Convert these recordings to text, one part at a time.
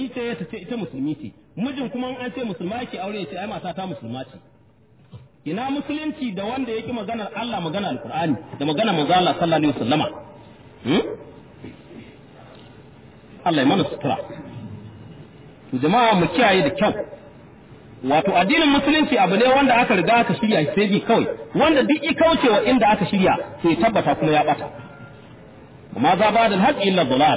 musulmi ce ta ce ita musulmi ce mijin kuma an ce musulma yake aure ya ce ai mata ta musulma ce ina musulunci da wanda yake maganar Allah magana alqur'ani da magana manzo Allah sallallahu alaihi wasallama hmm? Allah ya mana sutura to jama'a mu kiyaye da kyau wato addinin musulunci abu ne wanda aka riga aka shirya sai bi kawai wanda duk i kaucewa inda aka shirya sai tabbata kuma ya bata amma za ba da haƙi illa dalal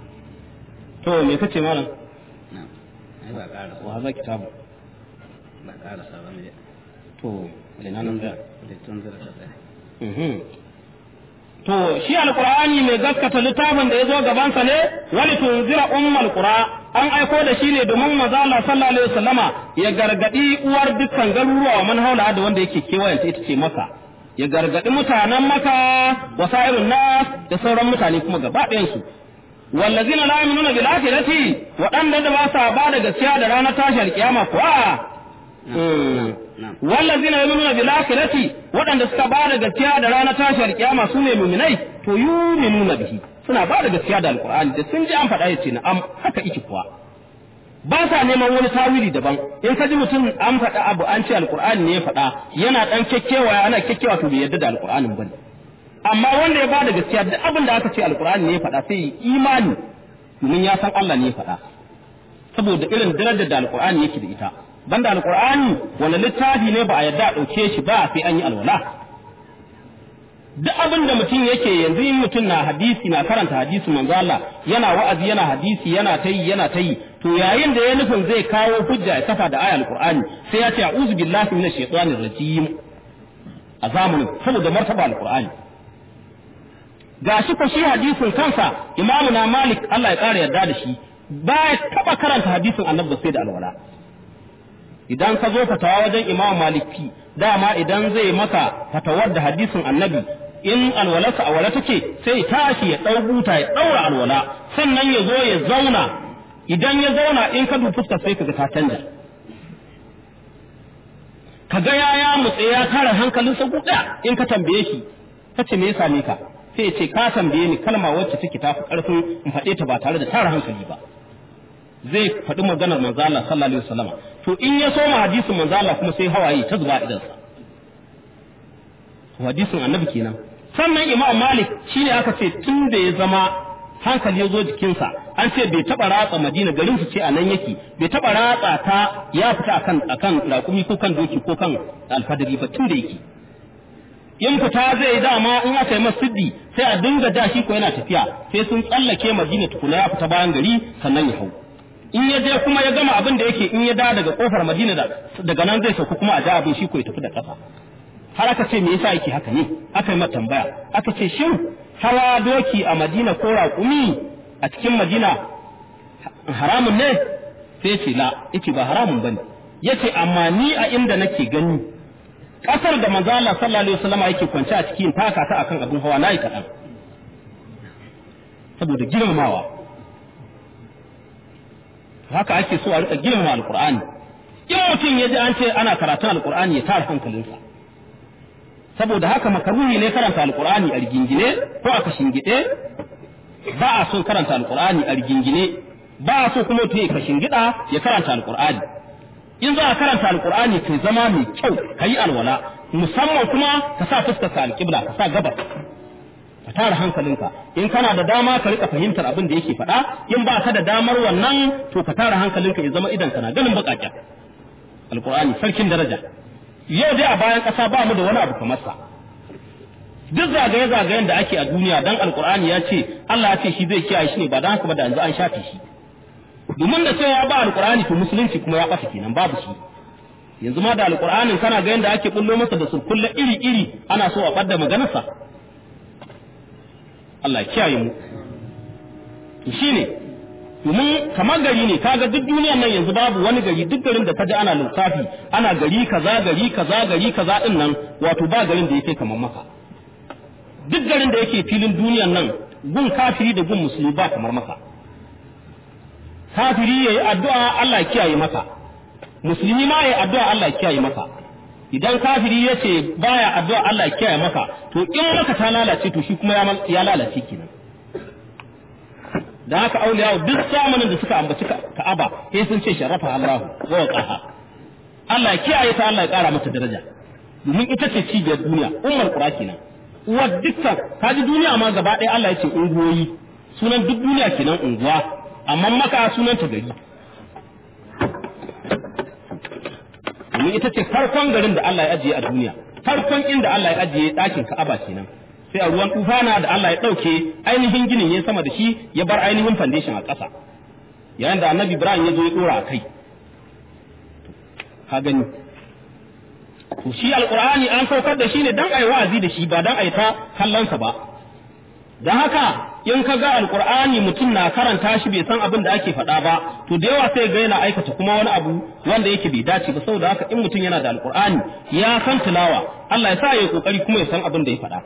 to me kace malam na ai ba ƙara wa hadha kitabu ba ƙara sabon ne to ina nan da da tun zira ta tsaya mhm to shi alqur'ani mai gaskata littafin da yazo gaban sa ne wali tunzira ummul qura an aiko da shi ne domin manzo Allah sallallahu alaihi wasallama ya gargadi uwar dukkan garuruwa wa man haula da wanda yake kewayenta ita ce maka ya gargadi mutanen maka wa sa'irun nas da sauran mutane kuma gaba ɗayan su wallazina la yu'minuna bil akhirati waɗanda da ba sa ba da gaskiya da ranar tashar kiyama kuwa na'am wallazina yu'minuna bil akhirati waɗanda suka ba da gaskiya da ranar tashar kiyama su ne mu'minai to yu'minuna bihi suna ba da gaskiya da alqur'ani da sun ji an faɗa yace na am haka iki kuwa ba sa neman wani tawili daban in ka ji mutum an faɗa abu an ce alqur'ani ne ya faɗa yana dan kekkewa ana kekkewa to bai yarda da alqur'anin bane amma wanda ya ba da gaskiya duk abin da aka ce alqur'ani ne ya faɗa sai ya imani domin ya san Allah ne ya faɗa saboda irin darajar da alqur'ani yake da ita banda alqur'ani wani littafi ne ba a yarda a dauke shi ba sai an yi alwala duk abin da mutum yake yanzu in mutum na hadisi na karanta hadisi manzo Allah yana wa'azi yana hadisi yana ta yi yana ta yi to yayin da ya nufin zai kawo hujja ya kafa da ayar alqur'ani sai ya ce a'udhu billahi minash shaitanir rajim a zamanin saboda martaba alqur'ani gashi ko shi hadisin kansa imamu na malik Allah ya kara yarda da shi ba ya taba karanta hadisin annabi sai da alwala idan ka zo fatawa wajen imam maliki dama idan zai maka fatawar da hadisin annabi in alwalarsa a wala take sai tashi ya ɗau buta ya ɗaura alwala sannan ya zo ya zauna idan ya zauna in ka dubi fuskar sai kaga ta canja kaga ya ya mutse ya tara hankalinsa guda in ka tambaye shi kace me ya same ka sai ya ce ka tambaye ni kalma wacce take tafi karfin in faɗe ta ba tare da tara hankali ba zai faɗi maganar manzo Allah sallallahu alaihi wasallam to in ya soma hadisin manzo Allah kuma sai hawaye ta zuba idan sa hadisin annabi kenan sannan imam malik shine aka ce tun da ya zama hankali ya zo jikinsa an ce bai taba ratsa madina garin su ce a nan yake bai taba ratsa ta ya fita akan akan raƙumi ko kan doki ko kan alfadari ba tun da yake in fita zai dama in aka yi masjidi sai a dinga da shi ko yana tafiya sai sun tsallake madina tukuna ya fita bayan gari sannan ya hau in ya je kuma ya gama abin da yake in ya da daga kofar madina da daga nan zai sauka kuma a ja abin shi ko ya tafi da kafa har aka ce me yasa yake haka ne aka yi mata tambaya aka ce shin hawa doki a madina ko raƙumi a cikin madina haramun ne sai ce la yace ba haramun bane yace amma ni a inda nake gani kasar da manzo Allah sallallahu alaihi wasallam yake kwance a cikin taka ta akan abin hawa nayi kadan saboda girmamawa haka ake so a rika girmama alqur'ani in mutum ya ji an ce ana karatun alqur'ani ya tara hankalinsa saboda haka makaruhi ne karanta alqur'ani a rigingine ko a kashingide ba a son karanta alqur'ani a rigingine ba a so kuma mutum ya kashingida ya karanta alqur'ani in za a karanta alqur'ani kai zama mai kyau kayi alwala musamman kuma ka sa fuskar ka alqibla ka sa gabas ka tara hankalinka in kana da dama ka rika fahimtar abin da yake faɗa in ba ka da damar wannan to ka tara hankalinka ya zama idan kana ganin baƙaƙen alqur'ani sarkin daraja yau dai a bayan ƙasa ba mu da wani abu kamar sa duk zagaye-zagayen da ake a duniya dan alkur'ani ya ce Allah ya ce shi zai kiyaye shi ne ba dan haka ba da yanzu an shafe shi domin da cewa ba alkur'ani to musulunci kuma ya ɓata kenan babu shi yanzu ma da alkur'anin kana ga yanda ake bullo masa da surkulla iri-iri ana so a ɓadda maganarsa Allah ya kiyaye mu to shine domin kamar gari ne kaga duk duniyar nan yanzu babu wani gari duk garin da kaji ana lissafi ana gari kaza gari kaza gari kaza din nan wato ba garin da yake kamar maka duk garin da yake filin duniyar nan gun kafiri da gun musulmi ba kamar maka kafiri yayi addu'a Allah ya kiyaye maka musulmi ma yayi addu'a Allah ya kiyaye maka idan kafiri ya ce baya addu'a Allah ya kiyaye maka to in maka ta lalace to shi kuma ya lalace kenan da haka auliya duk zamanin da suka ambaci Ka'aba sai sun ce sharafa Allah wa waqaha Allah ya kiyaye ta Allah ya kara mata daraja domin ita ce cibiyar duniya ummar qura kenan uwar dukkan kaji duniya ma gaba ɗaya Allah ya ce unguwoyi sunan duk duniya kenan unguwa amma maka sunan ta gari domin ita ce farkon garin da Allah ya ajiye a duniya farkon inda Allah ya ajiye ɗakin Ka'aba kenan sai a ruwan tufana da Allah ya ɗauke ainihin ginin ya sama da shi ya bar ainihin foundation a ƙasa yayin da annabi Ibrahim ya zo ya ɗora a kai ka gani to shi alqur'ani an saukar da shi ne dan ayi wa'azi da shi ba dan ayi ta kallonsa ba dan haka in ka ga alqur'ani mutum na karanta shi bai san abin da ake faɗa ba to da yawa sai ga yana aikata kuma wani abu wanda yake bai dace ba saboda haka in mutum yana da alqur'ani ya san tilawa Allah ya sa ya kokari kuma ya san abin da ya faɗa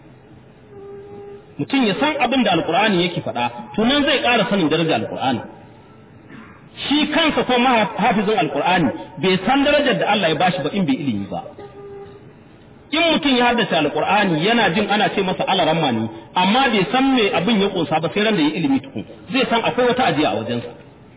mutum ya san abin da alqur'ani yake faɗa to nan zai ƙara sanin darajar alqur'ani shi kansa ko hafizin alkur'ani bai san darajar da Allah ya bashi ba in bai ilimi ba in mutum ya haddace alkur'ani yana jin ana ce masa alaramma ne amma bai san me abin ya kunsa ba sai ran da ya ilimi tukun zai san akwai wata ajiya a wajensa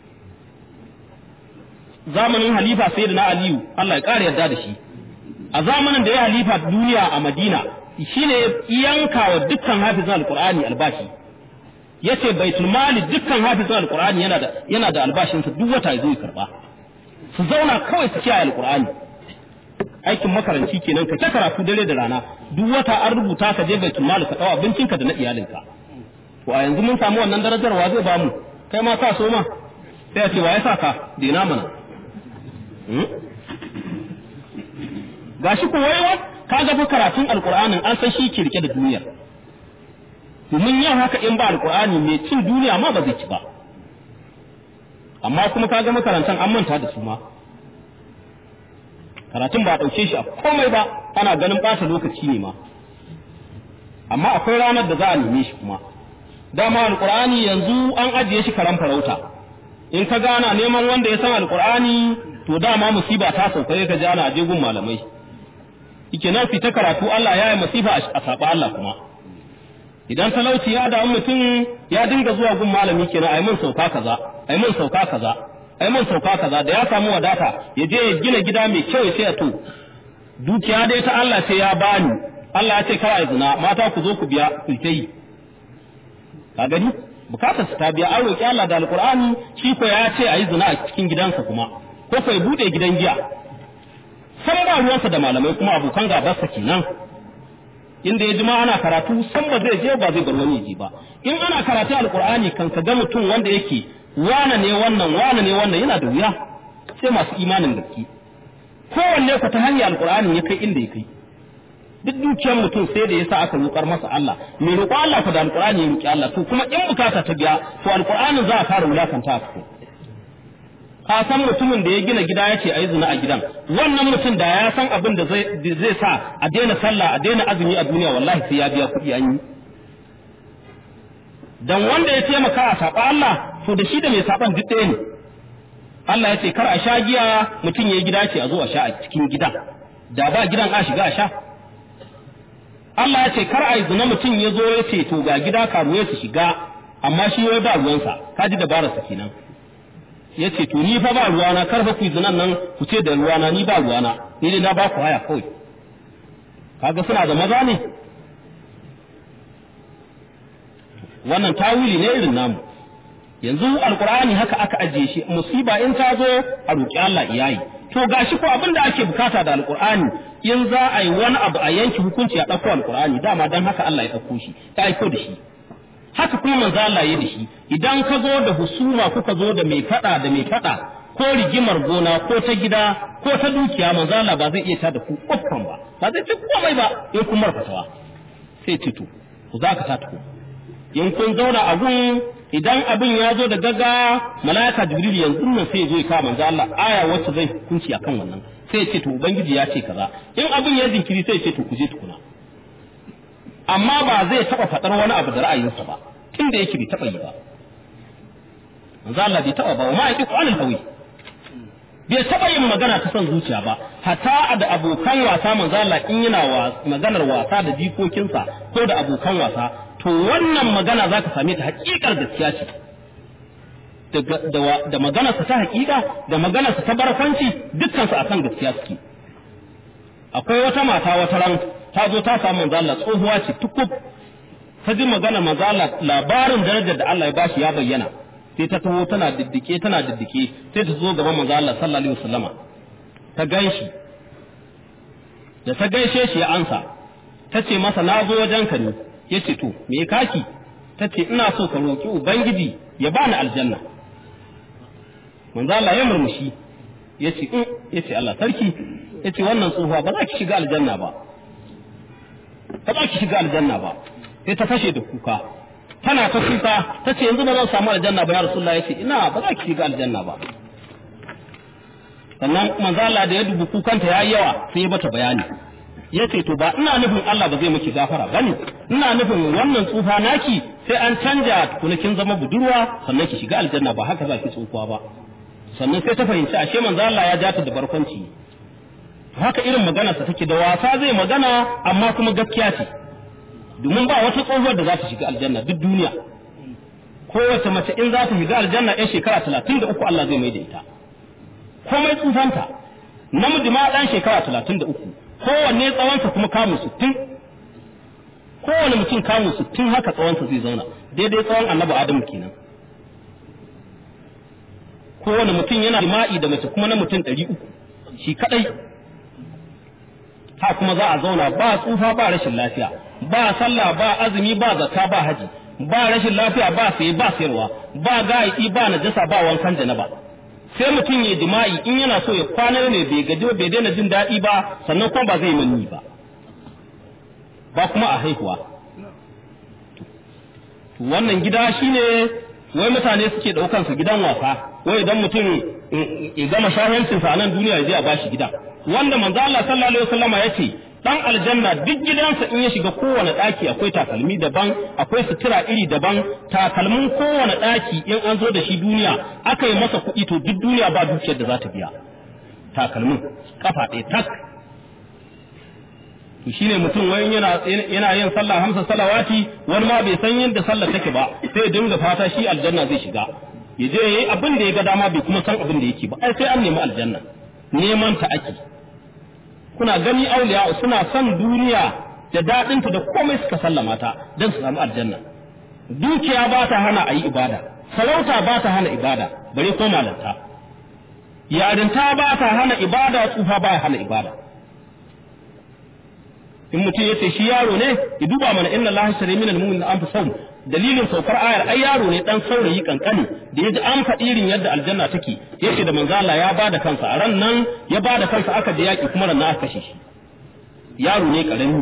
zamanin halifa sayyidina aliyu Allah ya kare yarda da shi a zamanin da ya halifa duniya a madina shine yanka wa dukkan hafizin alkur'ani albashi yace baitul mali dukkan hafizin alqur'ani yana da yana da albashin sa duk wata zai karba su zauna kawai su kiyaye alqur'ani aikin makaranci kenan ka ta karatu dare da rana duk wata an rubuta ka je baitul mali ka dawo abincinka da na iyalinka to a yanzu mun samu wannan darajar wa zai bamu kai ma ka so ma sai a ce wa ya saka dina mana gashi ko wai ka ga fa karatun alqur'anin an san shi ke rike da duniyar domin yin haka in ba alkur'ani mai cin duniya ma ba zai ci ba amma kuma kaga makarantan an manta da su ma karatun ba a ɗauke shi a komai ba ana ganin ɓata lokaci ne ma amma akwai ranar da za a neme shi kuma dama alkur'ani yanzu an ajiye shi karan farauta in ka gana neman wanda ya san alkur'ani to dama musiba ta sauka ka ji ana aje gun malamai ike nan fita karatu Allah ya yi masifa a saba Allah kuma idan talauci ya damu mutum ya dinga zuwa gun malami kenan ai mun sauka kaza ai mun sauka kaza ai mun sauka kaza da ya samu wadata ya je ya gina gida mai kyau sai ya to dukiya dai ta Allah sai ya bani Allah ya ce kar ai zina mata ku zo ku biya ku yi ka gani bukatar su ta biya an roki Allah da alqur'ani shi ko ya ce ayi zina a cikin gidansa kuma ko kai bude gidan giya san ba ruwansa da malamai kuma abokan gabarsa kenan inda ya ji ma ana karatu san ba zai je ba zai bar wani ji ba in ana karatu alqur'ani kan ka ga mutum wanda yake wane ne wannan wane ne wannan yana da wuya sai masu imanin gaske kowanne ku ta hanyar alqur'ani ya kai inda ya kai duk dukiyar mutum sai da yasa aka roƙar masa Allah mai roƙo Allah ku da alqur'ani ya roƙi Allah to kuma in bukata ta biya to alqur'ani za a fara wulakanta a cikin ka san mutumin da ya gina gida ya ce a yi zina a gidan wannan mutum da ya san abin da zai sa a daina sallah a daina azumi a duniya wallahi sai ya biya kuɗi an yi dan wanda ya taimaka a saɓa Allah to da shi da mai saɓan duk ɗaya ne Allah ya ce kar a sha giya mutum ya yi gida ce a zo a sha a cikin gidan da ba gidan a shiga a sha Allah ya ce kar a yi zina mutum ya zo ya ce to ga gida karuwa su shiga amma shi wai ba ruwansa ka ji dabararsa kenan ya ce to ni fa ba ruwana kar fa ku zinan nan ku ce da ruwana ni ba ruwana ni dai na ba ku haya kawai kaga suna da maza ne wannan tawili ne irin namu yanzu alkur'ani haka aka ajiye shi musiba in ta zo a roƙi Allah iyayi to gashi ko abin da ake bukata da alkur'ani in za a yi wani abu a yanki hukunci a ɗauko alkur'ani dama dan haka Allah ya ɗauko shi ta aiko da shi haka kuma manzo Allah ya da shi idan ka zo da husuma kuka zo da mai fada da mai fada ko rigimar gona ko ta gida ko ta dukiya manzo Allah ba zai iya ta da ku uffan ba ba zai ci komai ba in kun marfatawa sai ce to ku za ka ta ku in kun zauna a gun idan abin ya zo da gaga malaka jibril yanzu nan sai ya zo ya kawo manzo Allah aya wacce zai hukunci akan wannan sai ya ce to ubangiji ya ce kaza in abin ya jinkiri sai ya ce to ku je tukuna amma ba zai taɓa faɗar wani abu da ra'ayinsa ba tun da yake bai taɓa yi ba manzo Allah bai taɓa ba wa ma yaqi qanil hawi bai taɓa yin magana ta son zuciya ba hatta da abokan wasa manzo Allah in yana maganar wasa da jikokinsa ko da abokan wasa to wannan magana zaka same ta hakikar gaskiya ce da maganarsa ta hakika da maganarsa ta barkwanci dukkansu akan gaskiya suke akwai wata mata wata ran ta zo ta samu manzo Allah tsohuwa ce tukub ta ji magana manzo Allah labarin darajar da Allah ya bashi ya bayyana sai ta taho tana diddike tana diddike sai ta zo gaban manzo Allah sallallahu alaihi wasallama ta ganshi da ta gaishe shi ya ansa ta ce masa na zo wajenka ne ya ce to me kaki ta ce ina so ka roƙi ubangiji ya bani aljanna manzo Allah ya murmushi ya ce in ya ce Allah sarki ya ce wannan tsohuwa ba za ki shiga aljanna ba ba za ki shiga aljanna ba sai ta fashe da kuka tana ta kuka ta ce yanzu ba zan samu aljanna ba ya rasulullah ya ce ina ba za ki shiga aljanna ba sannan manzo Allah da ya dubi kukanta yayi yawa sai ya bata bayani yace to ba ina nufin Allah ba zai miki gafara bane ina nufin wannan tsufa naki sai an canja tukuna kin zama budurwa sannan ki shiga aljanna ba haka za ki tsufa ba sannan sai ta fahimci ashe manzo Allah ya jata da barkwanci haka irin maganarsa take da wasa zai magana amma kuma gaskiya ce domin ba wata tsohuwar da za ta shiga aljanna duk duniya kowace mace in za ta shiga aljanna yan shekara talatin da uku Allah zai mai da ita komai tsufanta namiji ma ɗan shekara talatin da uku kowanne tsawonsa kuma kamun sittin kowane mutum kamun sittin haka tsawonsa zai zauna daidai tsawon annabi adamu kenan kowane mutum yana jima'i da mace kuma na mutum ɗari uku shi kaɗai ha kuma za a zauna ba tsufa ba rashin lafiya ba sallah ba azumi ba zakka ba haji ba rashin lafiya ba saye ba sayarwa ba ga'i ba najasa ba wankan janaba sai mutum ya jima'i in yana so ya kwana ne bai gaji bai daina jin daɗi ba sannan kuma ba zai manni ba ba kuma a haihuwa wannan gida shine wai mutane suke ɗaukan su gidan wasa wai idan mutum ya gama shahancinsa a nan duniya ya je a bashi gida wanda manzo Allah sallallahu alaihi wasallama yace dan aljanna duk gidansa in ya shiga kowane daki akwai takalmi daban akwai sutura iri daban takalmin kowane daki in an zo da shi duniya aka yi masa kuɗi to duk duniya ba dukiyar da za ta biya takalmin kafa ɗaya tak to shine mutum wani yana yana yin sallah hamsa salawati wani ma bai san yadda sallah take ba sai dinga fata shi aljanna zai shiga ya je yayi abin da ya ga dama bai kuma san abin da yake ba ai sai an nemi aljanna neman ta ake kuna gani auliya suna son duniya da daɗinta da komai suka sallama ta don su samu aljanna dukiya ba ta hana a yi ibada sarauta ba ta hana ibada bare ko malanta yarinta ba ta hana ibada tsufa ba ya hana ibada in mutum ya ce shi yaro ne ya duba mana inna Allah shari minal mu'min an fi sau dalilin saukar ayar ai yaro ne dan saurayi kankani da ya ji an faɗi irin yadda aljanna take yace da manzo Allah ya bada kansa a ran nan ya bada kansa aka da yaki kuma ran aka kashe shi yaro ne karami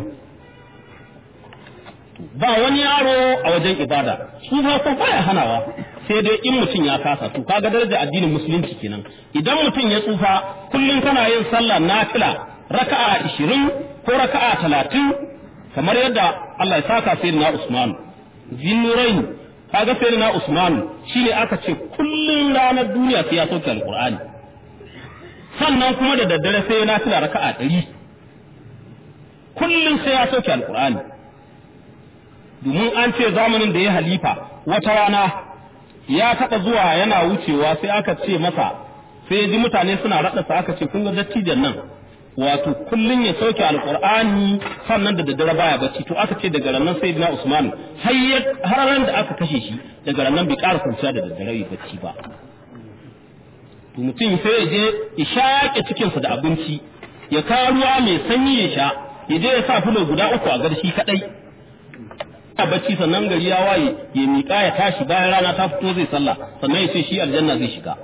ba wani yaro a wajen ibada su fa ko baya hanawa sai dai in mutum ya kasa to kaga darajar addinin musulunci kenan idan mutum ya tsufa kullun kana yin sallah nafila raka'a 20 ko raka'a 30 kamar yadda Allah ya saka sayyidina Usman zinnurain kaga sai na Usman shine aka ce kullun ranar duniya sai ya sauke alqur'ani sannan kuma da daddare sai ya nafila raka'a 100 kullun sai ya sauke alqur'ani domin an ce zamanin da ya halifa wata rana ya taɓa zuwa yana wucewa sai aka ce masa sai ya ji mutane suna raɗasa aka ce kun ga dattijan nan wato kullun ya sauke alqur'ani sannan da daddare baya bacci to aka ce daga ranar sayyidina usman har ran da aka kashe shi daga ranar bai ƙara kwanciya da daddare ya bacci ba to mutum sai ya je ya shaƙe cikinsa da abinci ya kawo ruwa mai sanyi ya sha ya je ya sa fulo guda uku a garshi kadai a bacci sannan gari ya waye ya miƙa ya tashi bayan rana ta fito zai sallah sannan ya ce shi aljanna zai shiga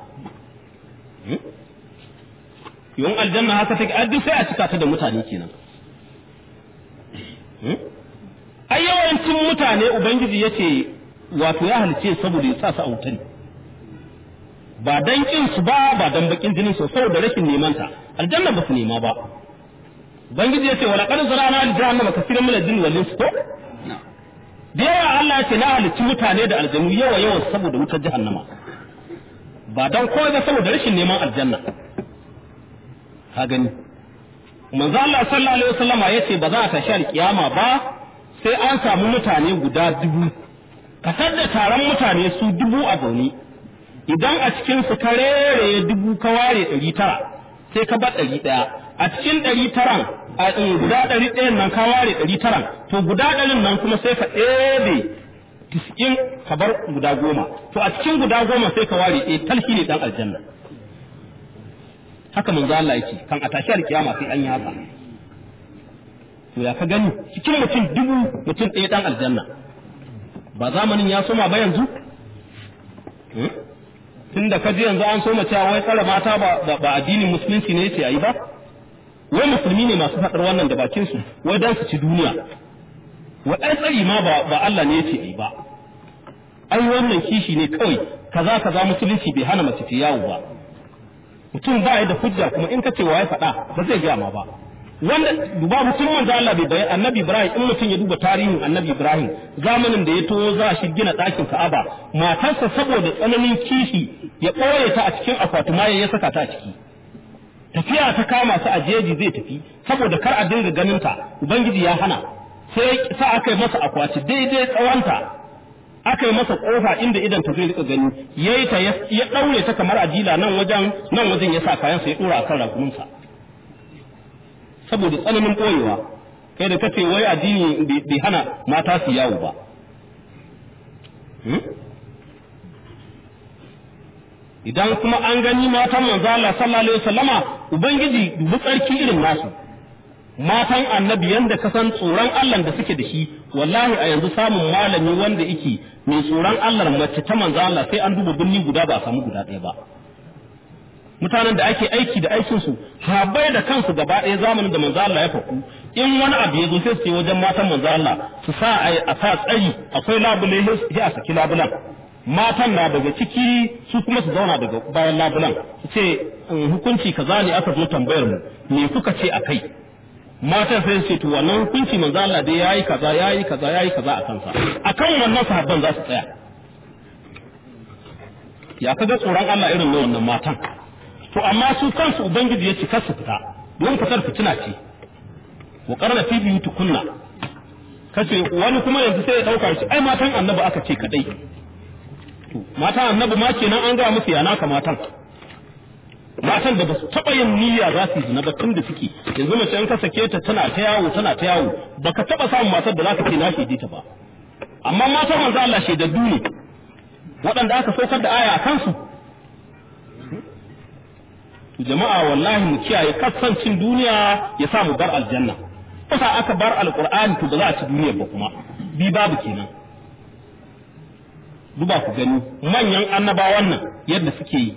yawan aljanna haka take a duk sai a cika ta da mutane kenan ai yawancin mutane ubangiji yace wato ya halice saboda ya sa su a wuta ne ba dan kin su ba ba dan bakin jinin su saboda rashin neman ta aljanna ba su nema ba ubangiji yace wala qad zarana li jahannama kaseeran min al-jinni wal insi ko da yawa Allah ya ce na halicci mutane da aljanu yawa yawa saboda wutar jahannama ba dan kawai ba saboda rashin neman aljanna ka gani manzo Allah sallallahu alaihi wasallama yace ba za a tashi alkiyama ba sai an samu mutane guda dubu kasar da taron mutane su dubu a zaune idan a cikin su ka rere dubu ka ware ɗari tara sai ka bar ɗari ɗaya a cikin ɗari taran a guda ɗari ɗayan nan ka ware ɗari taran to guda ɗarin nan kuma sai ka ɗebe tis'in ka bar guda goma to a cikin guda goma sai ka ware ɗaya talhi ne ɗan aljanna haka manzo Allah yake kan a tashi alkiyama sai an yi haka to ya ka gani cikin mutum dubu mutum ɗaya ɗan aljanna ba zamanin ya soma ba yanzu tun da ka ji yanzu an soma cewa wai tsara mata ba ba addinin musulunci ne yace ayi ba wai musulmi ne masu faɗar wannan da bakin su wai dan su ci duniya wa ai tsari ma ba ba Allah ne yace ayi ba ai wannan kishi ne kawai kaza kaza musulunci bai hana mace ta yawo ba mutum ba ya da hujja kuma in ka ce wa ya faɗa ba zai gaya ma ba wanda duba mutum manzo Allah bai bayan annabi Ibrahim in mutum ya duba tarihin annabi Ibrahim zamanin da ya to za shi gina ɗakin Ka'aba matarsa saboda tsananin kishi ya ɓoye ta a cikin akwati ma ya saka ta a ciki tafiya ta kama su a jeji zai tafi saboda kar a dinga ganin ta ubangiji ya hana sai sa aka yi masa akwati daidai tsawonta aka yi masa kofa inda idan ta zai rika gani yayi ta ya daure ta kamar ajila nan wajen nan wajen ya sa kayan sa ya dora akan rakuminsa saboda tsananin ɓoyewa kai da kace wai addini bai hana mata su yawo ba idan kuma an gani matan manzo Allah sallallahu alaihi wasallama ubangiji dubi tsarki irin nasu matan annabi yanda ka san tsoron Allah da suke da shi wallahi a yanzu samun malami wanda yake mai tsoron Allah mace ta manzo Allah sai an duba binni guda ba a samu guda ɗaya ba mutanen da ake aiki da aikin su habai da kansu gaba ɗaya zamanin da manzo Allah ya faku in wani abu ya zo sai su je wajen matan manzo Allah su sa a sa tsari akwai labule sai a saki labulan matan na daga ciki su kuma su zauna daga bayan labulan su ce hukunci kaza ne aka zo tambayar mu me kuka ce akai matan sai su ce to wannan hukunci manzo Allah dai yayi kaza yayi kaza yayi kaza a kansa akan wannan sahabban za su tsaya ya kaga tsoron Allah irin wannan matan to amma su kansu ubangiji ya ce kar su fita don fitar fitina ce wa qarna fi biyutukunna kace wani kuma yanzu sai ya dauka shi ai matan annabi aka ce kadai to matan annabi ma kenan an ga musu yana ka matan matan da ba su taɓa yin niyya za su yi zina ba tun da suke yanzu mace in ka sake ta tana ta yawo tana ta yawo baka taɓa samun matar da za ka ce na shaide ta ba amma matan manzo Allah shaidaddu ne waɗanda aka saukar da aya a kansu jama'a wallahi mu kiyaye kasancin duniya ya sa mu bar aljanna kusa aka bar alqur'ani to ba za a ci duniyar ba kuma bi babu kenan duba ku gani manyan annabawan nan yadda suke yi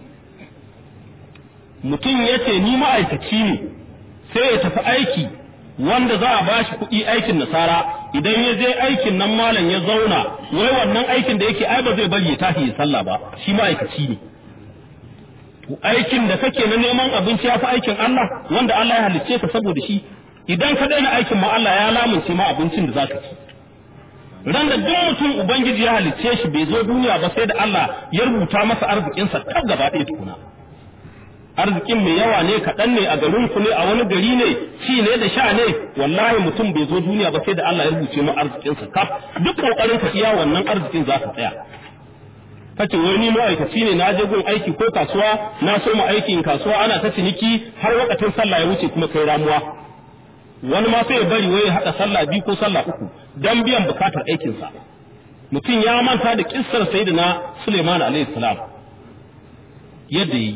mutum ya ce ni ma'aikaci ne sai ya tafi aiki wanda za a ba shi kuɗi aikin nasara idan ya je aikin nan malam ya zauna wai wannan aikin da yake ai ba zai bari ya tashi ya sallah ba shi ma'aikaci ne aikin da kake na neman abinci ya fi aikin Allah wanda Allah ya halicce ka saboda shi idan ka daina aikin ma Allah ya lamunce ma abincin da zaka ci ran da duk mutum ubangiji ya halicce shi bai zo duniya ba sai da Allah ya rubuta masa arzikinsa kaf gaba ɗaya tukuna arzikin mai yawa ne kaɗan ne a garin ku ne a wani gari ne ci ne da sha ne wallahi mutum bai zo duniya ba sai da Allah ya rubuce mu arzikinsa kaf duk kokarin ka iya wannan arzikin za ka tsaya kace wai ni ma'aikaci ne na je gun aiki ko kasuwa na so mu aikin kasuwa ana ta ciniki har wakatin sallah ya wuce kuma kai ramuwa wani ma sai ya bari wai ya haɗa sallah biyu ko sallah uku dan biyan bukatar aikinsa mutum ya manta da kissar sayyidina Suleiman alaihi salam yadda yi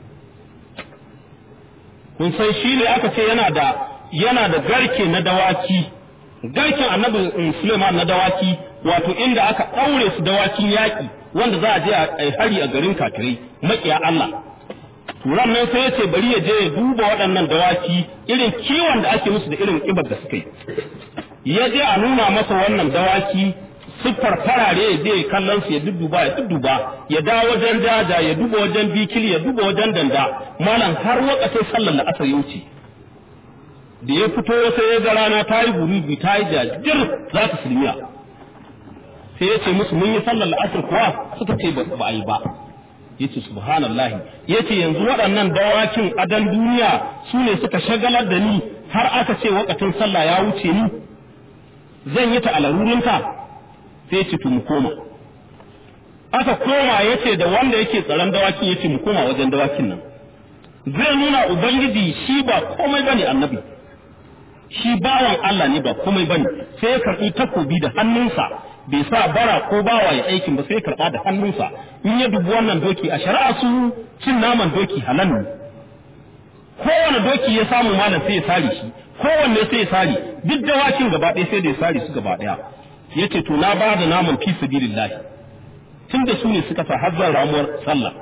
kun san shi ne aka ce yana da yana da garke na dawaki garken annabi Suleiman na dawaki wato inda aka ɗaure su dawakin yaƙi wanda za a je a hari a garin kafirai maƙiya Allah turan nan sai ya ce bari ya je ya duba waɗannan dawaki irin kiwon da ake musu da irin ƙibar da suka yi ya je a nuna masa wannan dawaki siffar farare ya je kallon su ya dudduba ya dudduba ya dawo wajen daja ya duba wajen bikili ya duba wajen danda malam har wakacin sallar da asar ya wuce da ya fito sai ya ga rana ta yi gurubi ta yi jajir za ta silmiya sai ya ce musu mun yi sallar la'asar kuwa suka ce ba a yi ba ya ce subhanallahi ya ce yanzu waɗannan dawakin adan duniya su ne suka shagalar da ni har aka ce wakacin sallah ya wuce ni zan yi ta a larurinta sai ya ce to mu koma aka koma yace da wanda yake tsaron dawakin yace mu koma wajen dawakin nan zai nuna ubangiji shi ba komai bane annabi shi bawan Allah ne ba komai bane sai ya karbi takobi da hannunsa bai sa bara ko bawa ya aikin ba sai ya karba da hannunsa in ya dubi wannan doki a shari'a su cin naman doki halal ne kowane doki ya samu malam sai ya sare shi kowanne sai ya sare duk dawakin gaba ɗaya sai da ya sare su gaba ɗaya yace to na ba da naman fi sabilillah tunda su ne suka sa hazzar ramuwar sallah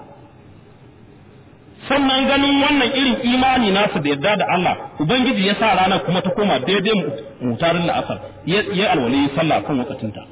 sannan ganin wannan irin imani nasu da yarda da Allah ubangiji ya sa rana kuma ta koma daidai mutarin la'asar ya alwali sallah kan wakatinta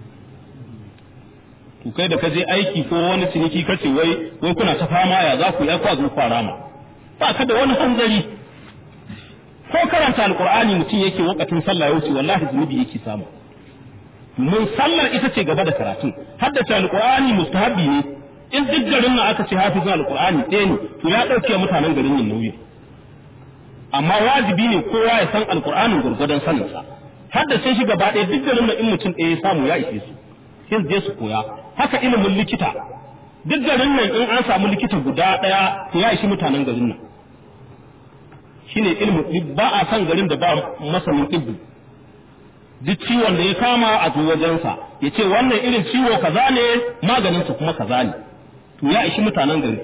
to kai da ka je aiki ko wani ciniki kace wai wai kuna ta fama ya za ku yi kwa zo fara ma ba ka da wani hanzari ko karanta alqur'ani mutum yake wakatin sallah yau wallahi zunubi yake samu mun sallar ita ce gaba da karatun haddace alqur'ani mustahabi ne in duk garin nan aka ce hafizin alqur'ani ɗaya ne to ya ɗauke mutanen garin nan nauyi amma wajibi ne kowa ya san alqur'anin gurgurdan saninsa haddace shi gaba ɗaya duk garin nan in mutum ɗaya ya samu ya ishe su sai je su koya haka ilimin likita duk garin nan in an samu likita guda ɗaya to ya ishi mutanen garin nan shine ilimin ba a san garin da ba masanin ibbi duk ciwon da ya kama a zo wajensa ya ce wannan irin ciwo kaza ne maganinsa kuma kaza ne to ya ishi mutanen gari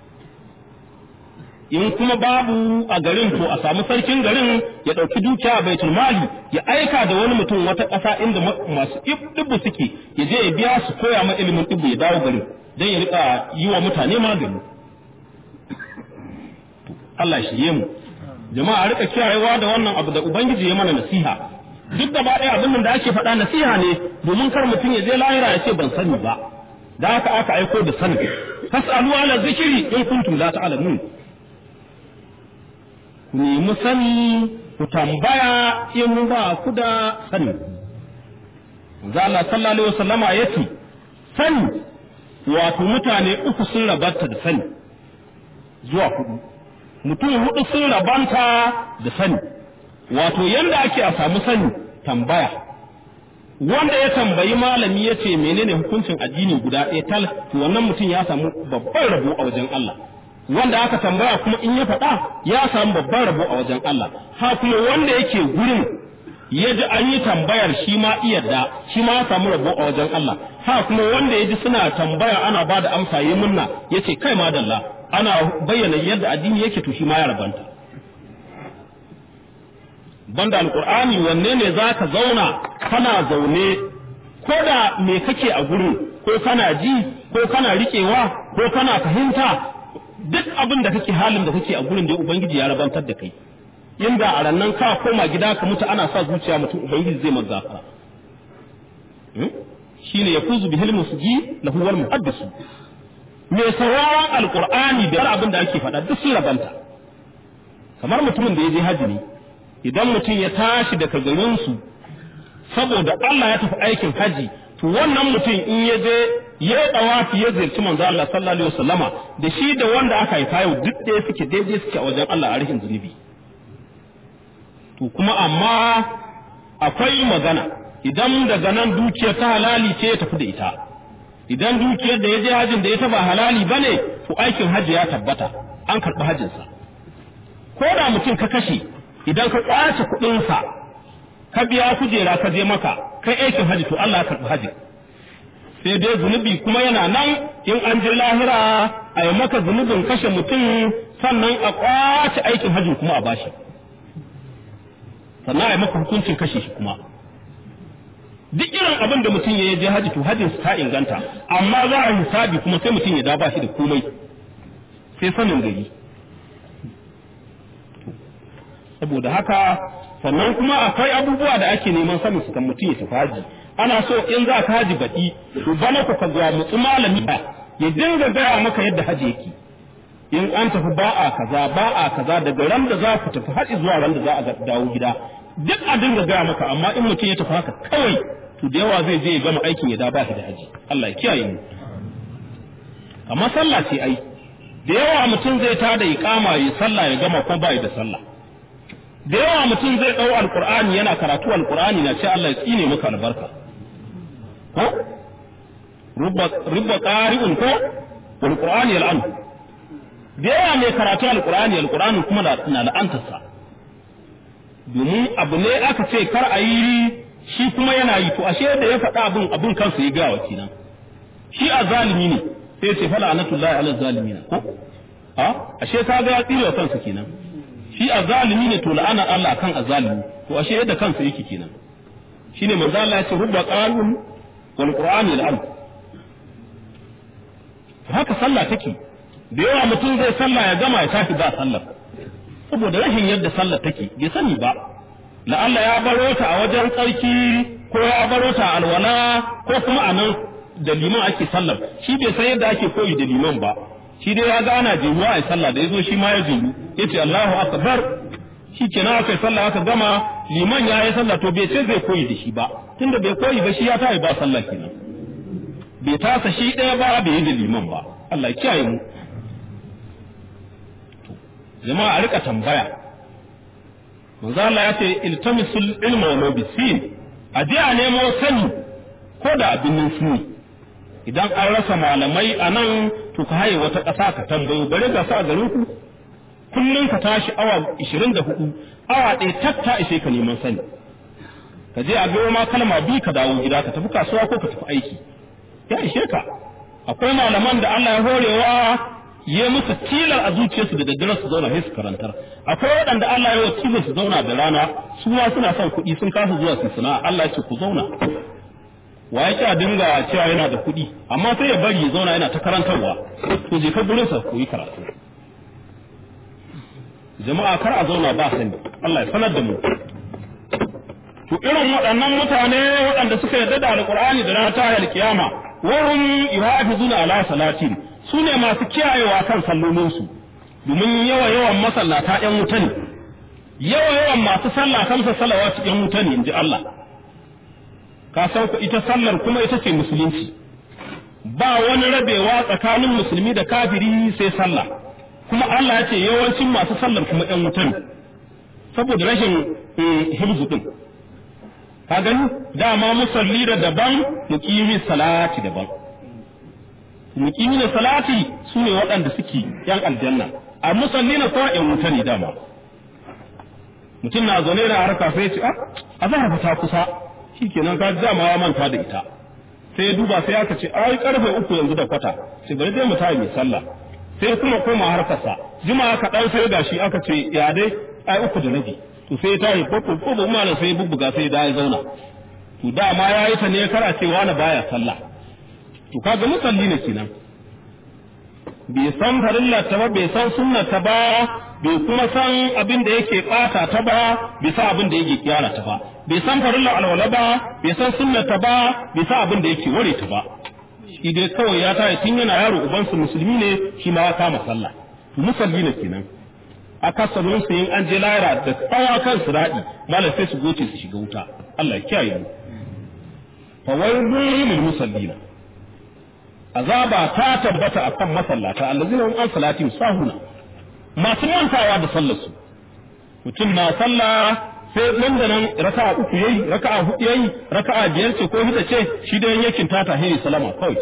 in kuma babu a garin to a samu sarkin garin ya ɗauki dukiya a baitul mali ya aika da wani mutum wata ƙasa inda masu ɗibbu suke ya je ya biya su koya ma ilimin ɗibbu ya dawo garin don ya rika yi wa mutane magani Allah shi mu jama'a rika kiyayewa da wannan abu da ubangiji ya mana nasiha duk da ɗaya abin da ake faɗa nasiha ne domin kar mutum ya je lahira ya ce ban sani ba da haka aka aiko da sani fasalu ala zikiri in kuntum la ta'lamun ku nemi sani ku tambaya in ba ku da sani manzo Allah sallallahu alaihi wasallama yace sani wato mutane uku sun rabanta da sani zuwa hudu mutum hudu sun rabanta da sani wato yanda ake a samu sani tambaya wanda ya tambayi malami ya ce menene hukuncin addini guda ɗaya tal to wannan mutum ya samu babban rabo a wajen Allah wanda aka tambaya kuma in ya faɗa ya samu babban rabo a wajen Allah ha kuma wanda yake gurin ya ji an yi tambayar shi ma iyadda shi ma ya samu rabo a wajen Allah ha kuma wanda ya ji suna tambaya ana ba da amsa yi munna ya ce kai madalla ana bayyana yadda addini yake to shi ma ya rabanta banda alkur'ani wanne ne za ka zauna kana zaune ko da me kake a gurin ko kana ji ko kana riƙewa ko kana fahimta duk abin da kake halin da kake a gurin da ubangiji ya rabantar da kai inda a rannan ka koma gida ka mutu ana sa zuciya mutum ubangiji zai magafara shine ya fuzu bihil musji lahu wal muhaddisu me sauraron alkur'ani da abin da ake faɗa duk sun rabanta kamar mutumin da ya je haji ne idan mutum ya tashi daga garinsu saboda Allah ya tafi aikin haji to wannan mutum in ya je ya dawafi ya ziyarci manzo Allah sallallahu alaihi wasallama da shi da wanda aka haifa yau duk da suke daidai suke a wajen Allah a rihin zunubi to kuma amma akwai magana idan daga nan dukiyar ta halali ce ya tafi da ita idan dukiyar da ya je hajin da ita ba halali bane to aikin haji ya tabbata an karɓi hajinsa ko da mutum ka kashe idan ka kwace kuɗinsa ka biya kujera ka je maka kai aikin haji to Allah ya karɓi haji sai dai zunubi kuma yana nan in an je lahira a yi maka zunubin kashe mutum sannan a kwace aikin haji kuma a bashi sannan a yi maka hukuncin kashe shi kuma duk irin abin da mutum ya je haji to hajin ta inganta amma za a hisabi kuma sai mutum ya da ba shi da komai sai sanin gari saboda haka sannan kuma akwai abubuwa da ake neman sanin su kan mutum ya tafi haji ana so in za ka haji baɗi to bana ku ka zuwa mutsu malami ya dinga gaya maka yadda haji yake in an tafi ba a kaza ba a kaza daga ran da za ku tafi haji zuwa ran da za a dawo gida duk a dinga gaya maka amma in mutum ya tafi haka kawai to da yawa zai je ya gama aikin ya da ba shi da haji Allah ya kiyaye mu amma sallah ce ai da yawa mutum zai tada iqama ya sallah ya gama ko bai da sallah da yawa mutum zai ɗau alkur'ani yana karatu alkur'ani na ce Allah ya tsine maka albarka ko rubba rubba qari'un ko wal qur'ani yal'an da yawa mai karatu alqur'ani alqur'ani kuma na la'antarsa domin abu ne aka ce kar a yi shi kuma yana yi to ashe da ya faɗa abin abin kansa ya gawa kenan shi a zalimi ne sai ce fala anatullahi ala zalimina ko a ashe ka ga ya tsire kansa kenan shi a zalimi ne to la'ana Allah kan a zalimi to ashe yadda kansa yake kenan shine manzo Allah ya ce rubba qalun wal qur'ani al haka sallah take da yawa mutum zai sallah ya gama ya tafi ba sallar saboda rashin yadda sallar take bai sani ba la'alla ya baro ta a wajen tsarki ko ya baro ta a alwala ko kuma a nan da liman ake sallar shi bai san yadda ake koyi da liman ba shi dai ya ga ana jihuwa a sallah da yazo shi ma ya jihu yace Allahu akbar shi kenan aka yi sallah aka gama liman ya yi sallah to bai ce zai koyi da shi ba tunda bai koyi ba shi ya tayi ba sallah kenan bai tasa shi ɗaya ba bai yi da liman ba Allah ya kiyaye mu jama'a a rika tambaya manzo Allah ya ce iltamisul ilma wa bisin a je a nemo sani ko da abin suni idan an rasa malamai a nan to ka haye wata ƙasa ka tambayo bare ga sa garin ku kullum ka tashi awa 24 awa ɗaya tak ta ishe ka neman sani ka je a biyo ma kalma bi ka dawo gida ka tafi kasuwa ko ka tafi aiki ya ishe ka akwai malaman da Allah ya horewa ya musu tilar a zuciyarsu da daddare su zauna sai su karantar akwai waɗanda Allah ya tilar su zauna da rana su ma suna son kuɗi sun kasa zuwa su sana'a Allah ya ce ku zauna wa ya a dinga cewa yana da kuɗi amma sai ya bari ya zauna yana ta karantarwa to je ka gurin sa koyi karatu jama'a kar a zauna ba sani Allah ya sanar da mu to irin waɗannan mutane waɗanda suka yarda da alƙur'ani da ranar tahiyar kiyama wurin yuhafizuna ala salatin su ne masu kiyayewa kan sallolinsu domin yawa yawan masallata ‘yan wuta ne yawa yawan masu sallah kansa salawatu ‘yan wuta ne in ji Allah ka san ku ita sallar kuma ita ce musulunci ba wani rabewa tsakanin musulmi da kafiri sai sallah kuma Allah ya ce yawancin masu sallar kuma ‘yan wuta ne saboda rashin hibzu din ka gani dama musalli da daban muqimi salati daban muqimi da salati su ne waɗanda suke yan aljanna a musalli na kuma yan wuta ne dama mutum na zaune da harka sai ce a zahar ta kusa shikenan ka dama ya manta da ita sai ya duba sai aka ce ai karfe uku yanzu da kwata sai bari dai mu tayi mai sallah sai kuma koma harkarsa jima ka dan sai gashi aka ce ya dai ai uku da rabi to sai ya tayi ko ko ba malam sai bubbuga sai da ya zauna to dama yayi ta ne kara cewa na baya sallah to kaga musalli ne kenan bai san farilla ta ba bai san sunna ta ba bai kuma san abin da yake bata ta ba bai san abin da yake kiyara ta ba bai san farilla alwala ba bai san sunna ta ba bai san abin da yake ware ta ba shi dai kawai ya tayi tun yana yaro ubansu musulmi ne shi ma ya kama sallah musalli ne kenan akasarin su yin an je lahira da tsawa kan su daɗi malam sai su goce su shiga wuta Allah ya kiyaye mu fa waylun lil musallina azaba ta tabbata akan masallata allazina hum an salatin sahuna masu mantawa da sallar su mutum na sallah sai nan da nan raka'a uku yayi raka'a hudu yayi raka'a biyar ce ko hida ce shi da yakin ta tahiri salama kawai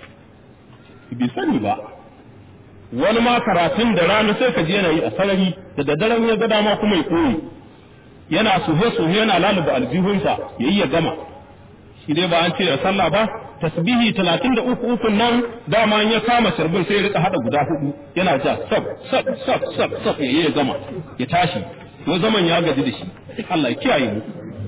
bi sani ba wani ma karatun da rana sai ka je yana yi a sarari da daddaren ya ga dama kuma ya koyi yana suhe suhe yana laluba aljihunsa ya yi ya gama shi dai ba an ce da sallah ba tasbihi talatin da uku ukun nan dama ya kama sharbin sai ya rika hada guda hudu yana ja sab sab sab sab sab ya yi ya gama ya tashi ko zaman ya gaji da shi Allah ya kiyaye mu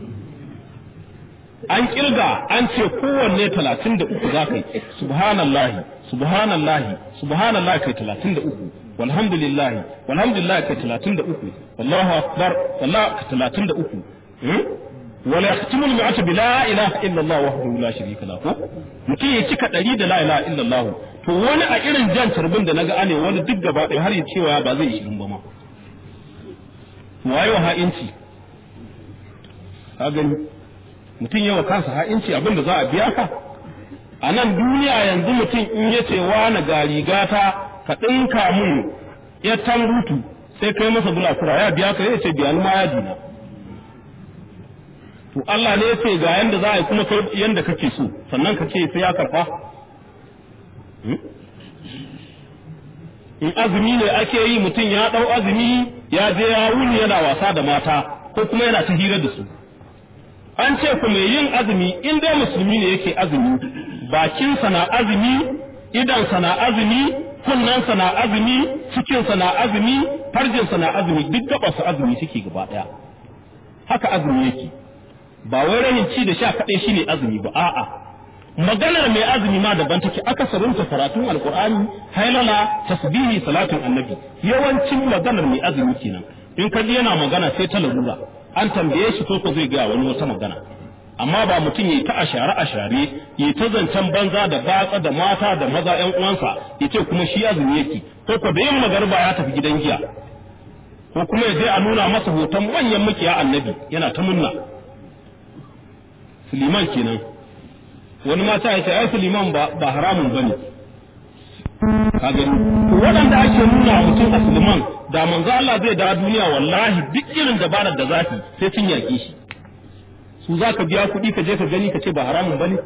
an kirga an ce kowanne talatin da uku za ka yi subhanallahi subhanallahi subhanallahi kai talatin da uku walhamdulillahi walhamdulillahi kai talatin da uku wallahu akbar wallahu kai talatin da uku wala yahtimul mi'ata bi la ilaha illa Allah wahdahu la sharika lahu mutum ya cika ɗari da la ilaha illa Allah to wani a irin jan tarbin da naga ane wani duk gaba ɗaya har ya cewa ba zai shirin ba ma wayo ha'inci ka gani mutum yawa kansa ha'inci abin da za a biya ka a nan duniya yanzu mutum in ya ce na ga rigata ka ɗinka mun ya rutu sai kai masa bulakura ya biya ka ya ce biya ni ma ya dina to Allah ne ya ce ga yanda za a yi kuma kai yanda kake so sannan ka ce sai ya karfa in azumi ne ake yi mutum ya ɗau azumi ya je ya wuni yana wasa da mata ko kuma yana ta hira da su an ce ku mai yin azumi in dai musulmi ne yake azumi bakinsa na azumi idansa na azumi kunnensa na azumi cikinsa na azumi farjinsa na azumi duk gabarsa azumi suke gaba ɗaya haka azumi yake ba wai rahin ci da sha kaɗai shine azumi ba a'a maganar mai azumi ma daban take akasarinta karatun alkur'ani hailala tasbihi salatin annabi yawancin maganar mai azumi kenan in ka ji yana magana sai ta larura an tambaye shi ko ko zai ga wani wata magana amma ba mutum yayi ta ashare ashare yayi ta zancen banza da batsa da mata da maza ƴan uwansa yace kuma shi azumi yake ko ko da yin magarba ya tafi gidan giya ko kuma ya je a nuna masa hoton manyan makiya annabi yana ta munna Suliman kenan wani mata ya ce ai Suliman ba ba haramun bane ka gani waɗanda ake nuna mutum a Suliman da manzo Allah zai da duniya wallahi duk irin dabarar da zaki sai sun yaƙe shi su za ka biya kuɗi ka je ka gani ka ce ba haramun bane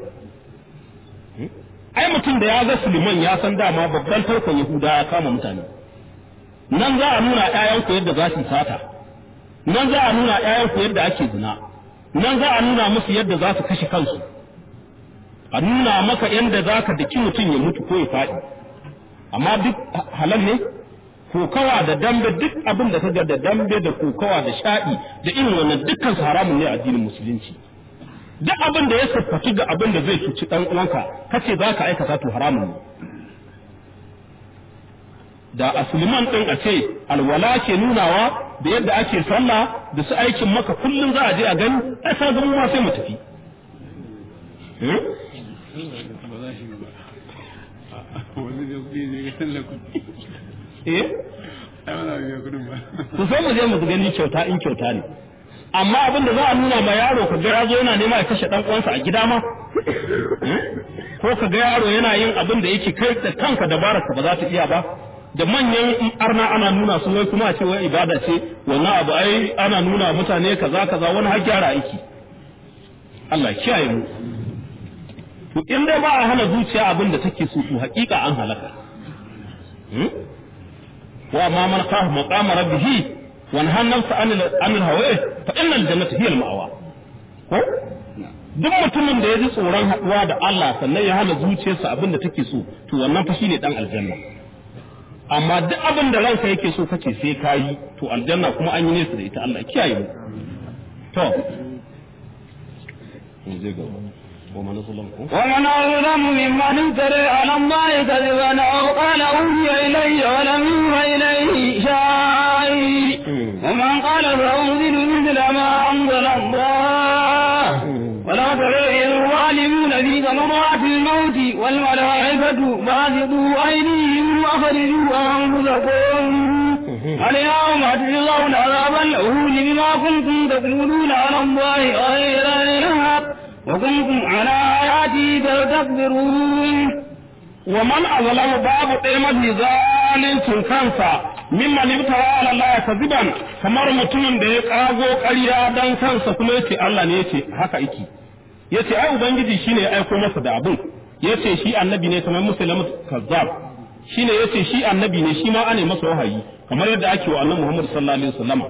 ai mutum da ya ga Suliman ya san dama babban tarkon Yahuda ya kama mutane nan za a nuna ƴaƴanku yadda za su sata nan za a nuna ƴaƴanku yadda ake zina nan za a nuna musu yadda za su kashe kansu a nuna maka yadda za ka daki mutum ya mutu ko ya faɗi amma duk halal ne kokawa da dambe duk abin da kaga da dambe da kokawa da sha'i da irin wannan dukkan su haramun ne a addinin musulunci duk abin da ya siffaci ga abin da zai cuci dan uwanka kace za ka aikata to haramun ne da a Suleiman din a ce alwala ke nunawa da yadda ake sallah da su aikin maka kullum za a je a gani ai sai ga mu ma sai mu tafi eh ku sai mu je mu gani kyauta in kyauta ne amma abin da za a nuna ma yaro ka ga yazo yana nema ya kashe dan uwansa a gida ma ko ka ga yaro yana yin abin da yake kai da kanka dabarar ka ba za ta iya ba da manyan arna ana nuna su wai kuma a ce wai ibada ce wannan abu ai ana nuna mutane kaza kaza wani har gyara aiki Allah kiyaye mu to in dai ba a hana zuciya abin da take so to hakika an halaka wa ma man khafa maqama rabbih wa nahana nafsa anil anil hawa fa inna al jannata hiya al ma'wa ko duk mutumin da ya ji tsoron haɗuwa da Allah sannan ya hana zuciyarsa abin da take so to wannan fa shine dan aljanna amma duk abin da ranka yake so kace sai kayi to aljanna kuma an yi nesa da ita Allah kiyaye mu to zai gaba ومن أظلم ومن أظلم ممن افترى على الله كذبا أو قال أوحي إلي ولم يوحى إليه شيء ومن قال سأنزل مثل ما أنزل الله ولا ترى إذ الظالمون في غمرات الموت والملائكة باسطوا أيديهم وأخرجوا أنفسكم اليوم تجزون عذاب الهون بما كنتم تقولون على الله غير الحق وكنتم على آياته تستكبرون ومن أظلم باب قيمة ظالم kansa mimman ibtara ala Allah kaziban kamar mutumin da ya kago ƙarya dan kansa kuma yace Allah ne yace haka yake yace ai ubangiji shine ya aiko masa da abun yace shi annabi ne kamar muslimu kazzab shine yace shi annabi ne shi ma ane masa wahayi kamar yadda ake wa annabi Muhammad sallallahu alaihi wasallama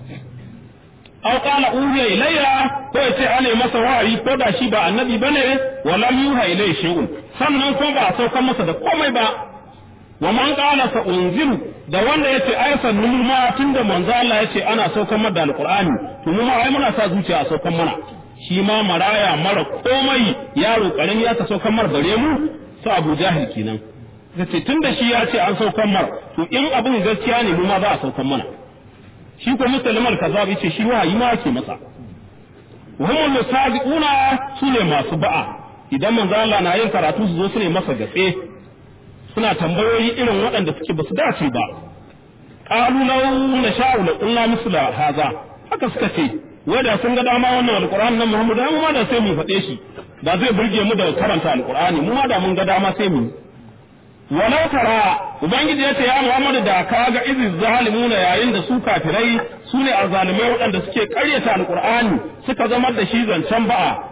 aw qala uhiya ilayya ko yace ane masa wahayi ko da shi ba annabi bane wa lam yuha ilayhi shay'un sannan ko ba a saukar masa da komai ba wa man qala sa unziru da wanda yace ai sannu ma tunda manzo Allah yace ana saukar mana da alqur'ani to mu ma ai muna sa zuciya a saukar mana shi ma maraya mara komai yaro karami ya ta saukar mar bare mu su Abu Jahil kenan yace tunda shi ya ce an saukar mar to in abin gaskiya ne mu ma za a saukar mana shi ko muslim al-kazzab yace shi wahayi ma yake masa wa hum musabiquna sune masu ba'a idan manzo Allah na yin karatu su zo su ne masa gatse suna tambayoyi irin waɗanda suke basu dace ba qalu law nasha'u la qulna misla hadha haka suka ce wai da sun ga dama wannan alqur'ani nan Muhammad mu ma da sai mu faɗe shi da zai burge mu da karanta alqur'ani mu ma da mun ga dama sai mu walau tara ubangiji yace ya Muhammadu da ka ga izi zalimuna yayin da su kafirai su ne azzalimai waɗanda suke ƙaryata alqur'ani suka zama da shi zancen ba'a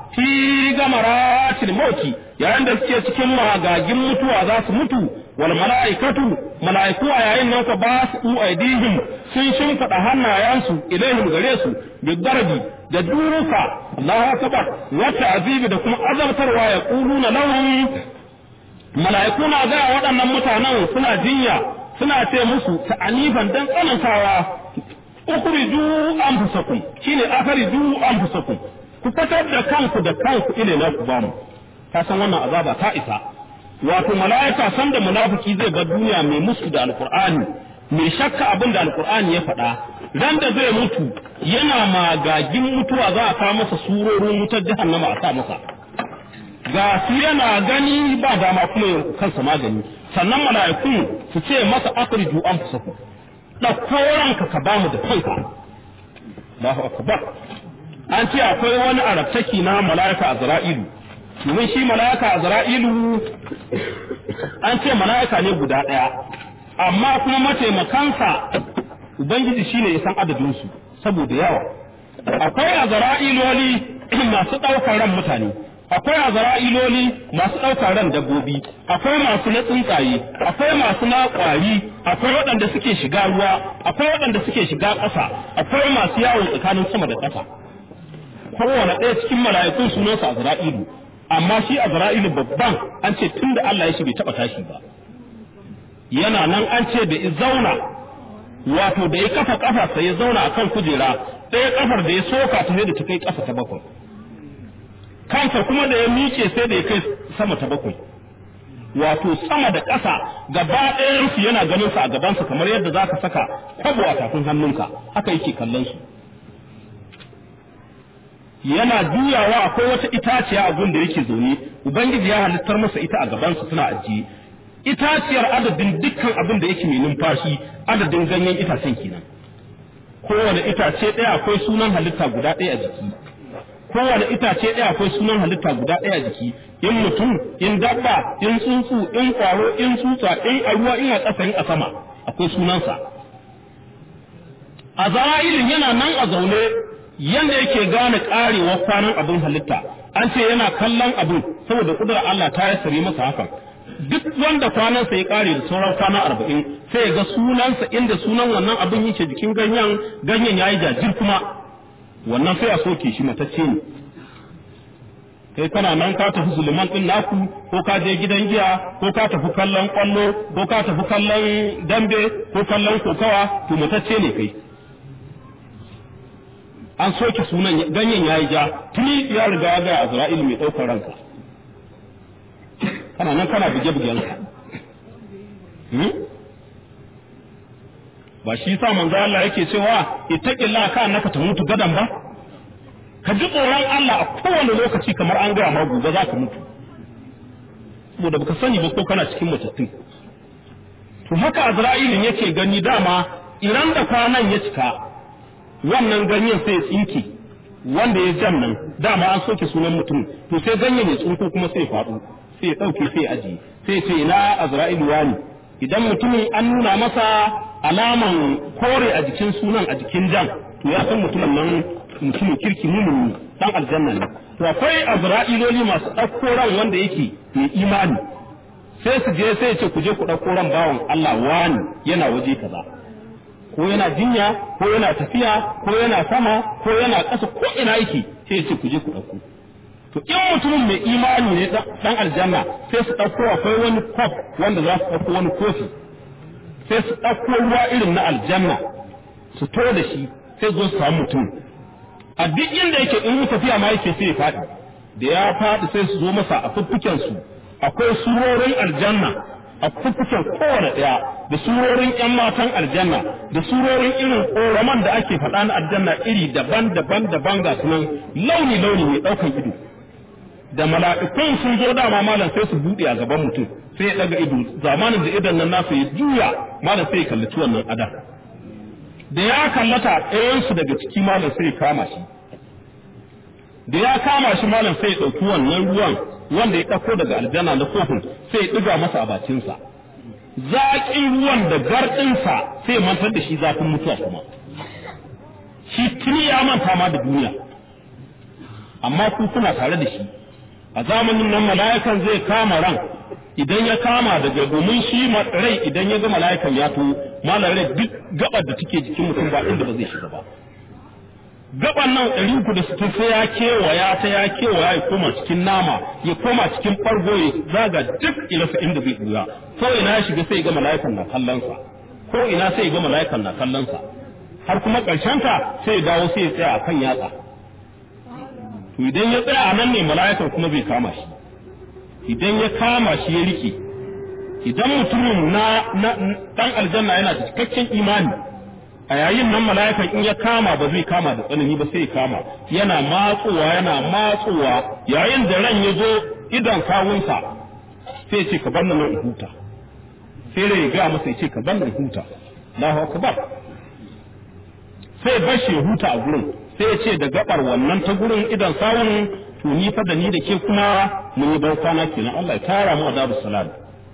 fi gamaratil mauti yayin da suke cikin magagin mutuwa za su mutu wal mala'ikatu mala'iku a yayin nan ka ba su aidihim sun shimfiɗa hannayensu ilaihim gare su bi garbi da duruka Allahu akbar wata azibi da kuma azabtarwa ya quluna lahum mala'iku na ga waɗannan mutanen suna jinya suna ce musu ta'anifan dan tsanantawa ukhriju anfusakum shine akhriju anfusakum ku fitar da kanku da kanku ile na ku bamu ka san wannan azaba ta isa wato mala'ika san da munafiki zai bar duniya mai musu da alqur'ani mai shakka abin da alqur'ani ya faɗa ran da zai mutu yana magagin mutuwa za a kawo masa surorin wutar jahannama a sa masa ga su yana gani ba dama kuma ya kansa magani sannan mala'ikun su ce masa akhriju anfusakum ɗauko ranka ka bamu da kanka Allahu akbar an ce akwai wani arabtaki na mala'ika azra'ilu domin shi mala'ika azra'ilu an ce mala'ika ne guda ɗaya amma kuma mataimakansa ubangiji shine ya san adadin su saboda yawa akwai azra'iloli masu ɗaukar ran mutane akwai azra'iloli masu ɗaukar ran dabbobi akwai masu na tsuntsaye akwai masu na ƙwari akwai waɗanda suke shiga ruwa akwai waɗanda suke shiga ƙasa akwai masu yawo tsakanin sama da ƙasa kowane ɗaya cikin mala'ikun sunansa azra'ilu amma shi azra'ilu babban an ce tun da Allah ya shi bai taɓa tashi ba yana nan an ce da ya zauna wato da ya kafa ƙafa sai ya zauna akan kujera ɗaya ƙafar da ya soka ta sai da ta kai ƙasa ta bakwai kansa kuma da ya miƙe sai da ya kai sama ta bakwai wato sama da ƙasa gaba ɗayansu yana ganin sa a gabansa kamar yadda za ka saka kwabo a tafin hannunka haka yake kallon su yana juyawa akwai wata itaciya a gun da yake zaune ubangiji ya halittar masa ita a gabansa suna ajiye itaciyar adadin dukkan abin da yake mai numfashi adadin ganyen itacen kenan kowane itace ɗaya akwai sunan halitta guda ɗaya a jiki kowane itace ɗaya akwai sunan halitta guda ɗaya a jiki in mutum in dabba in tsuntsu in ƙwaro in tsutsa in a ruwa in a ƙasa in a sama akwai sunansa a zara'ilin yana nan a zaune yanda yake gane ƙarewar kwanan abin halitta an ce yana kallon abin saboda ƙudurar Allah ta yassare masa hakan duk wanda kwanansa ya ƙare da sauran kwana arba'in sai ya ga sunansa inda sunan wannan abin yake jikin ganyen ganyen ya yi jajir kuma wannan sai a soke shi matacce ne kai kana nan ka tafi zuluman din naku ko ka je gidan giya ko ka tafi kallon kwallo ko ka tafi kallon dambe ko kallon kokawa to matacce ne kai an soke sunan ganyen yayi ja tuni ya riga ya ga Azra'il mai daukar ranka kana nan kana buge bugenka ba shi sa manzo Allah yake cewa ittaqillah ka annaka tamutu gadan ba ka ji tsoron Allah a kowane lokaci kamar an gaya ma gobe za ka mutu saboda baka sani ba ko kana cikin matattun to haka Azra'ilin yake gani dama idan da kwanan ya cika wannan ganyen sai ya tsinke wanda ya jan nan dama an soke sunan mutum to sai ganyen ya tsinko kuma sai ya faɗo sai ya ɗauke sai ya ajiye sai ya ce ina Azra'ilu wani idan mutumin an nuna masa alaman kore a jikin sunan a jikin jan to ya san mutumin nan mutumin kirki mumuni dan aljanna ne to akwai azra'iloli masu ɗauko ran wanda yake mai imani sai su je sai ce ku je ku ɗauko ran bawan Allah wani yana waje kaza ko yana jinya ko yana tafiya ko yana sama ko yana ƙasa ko ina yake sai ce ku je ku ɗauko to in mutumin mai imani ne dan aljanna sai su ɗauko akwai wani kof wanda za su ɗauko wani kofi sai su ɗauko ruwa irin na aljanna su to da shi sai zo su samu mutum a duk inda yake in tafiya ma yake sai ya faɗi da ya faɗi sai su zo masa a fuffuken su akwai surorin aljanna a fuffuken kowane ɗaya da surorin ƴan matan aljanna da surorin irin ƙoraman da ake faɗa na aljanna iri daban daban daban ga sunan launi launi mai ɗaukan ido da mala'ikun sun zo dama malam sai su buɗe a gaban mutum sai ya ɗaga ido zamanin da idan nan nasu ya juya malam sai ya kallaci wannan ada da ya kallata ɗayansu daga ciki malam sai ya kama shi da ya kama shi malam sai ya ɗauki wannan ruwan wanda ya ɗauko daga aljanna na kofin sai ya ɗiga masa a bakinsa zaƙin ruwan da garɗinsa sai ya mantar da shi zafin mutuwa kuma shi tuni ya manta ma da duniya amma ku kuna tare da shi a zamanin nan mala'ikan zai kama ran idan ya kama daga domin shi rai idan ya ga mala'ikan ya to malar rai duk gabar da take jikin mutum ba inda ba zai shiga ba gaban nan ɗari uku da sittin sai ya kewaya ta ya kewaya ya koma cikin nama ya koma cikin ɓargo ya zaga duk ilasa inda zai ɓuya ko ina ya shiga sai ya ga mala'ikan na kallonsa ko ina sai ya ga mala'ikan na kallonsa har kuma ƙarshenta sai ya dawo sai ya tsaya a kan yatsa to idan ya tsaya a nan ne mala'ikan kuma bai kama shi idan ya kama shi ya rike idan mutumin na ɗan aljanna yana da cikakken imani a yayin nan mala'ikan in ya kama ba zai kama da tsanani ba sai ya kama yana matsowa yana matsowa yayin da ran ya zo idan kawunsa sai ce ka bar nan in huta sai rai ya ga masa ya ce ka bar nan huta Allahu akbar sai bashi ya huta a gurin sai ya ce da gabar wannan ta gurin idan sawun to ni fa da ni da ke kuma mun yi ban kwana kenan Allah ya tara mu adabu salam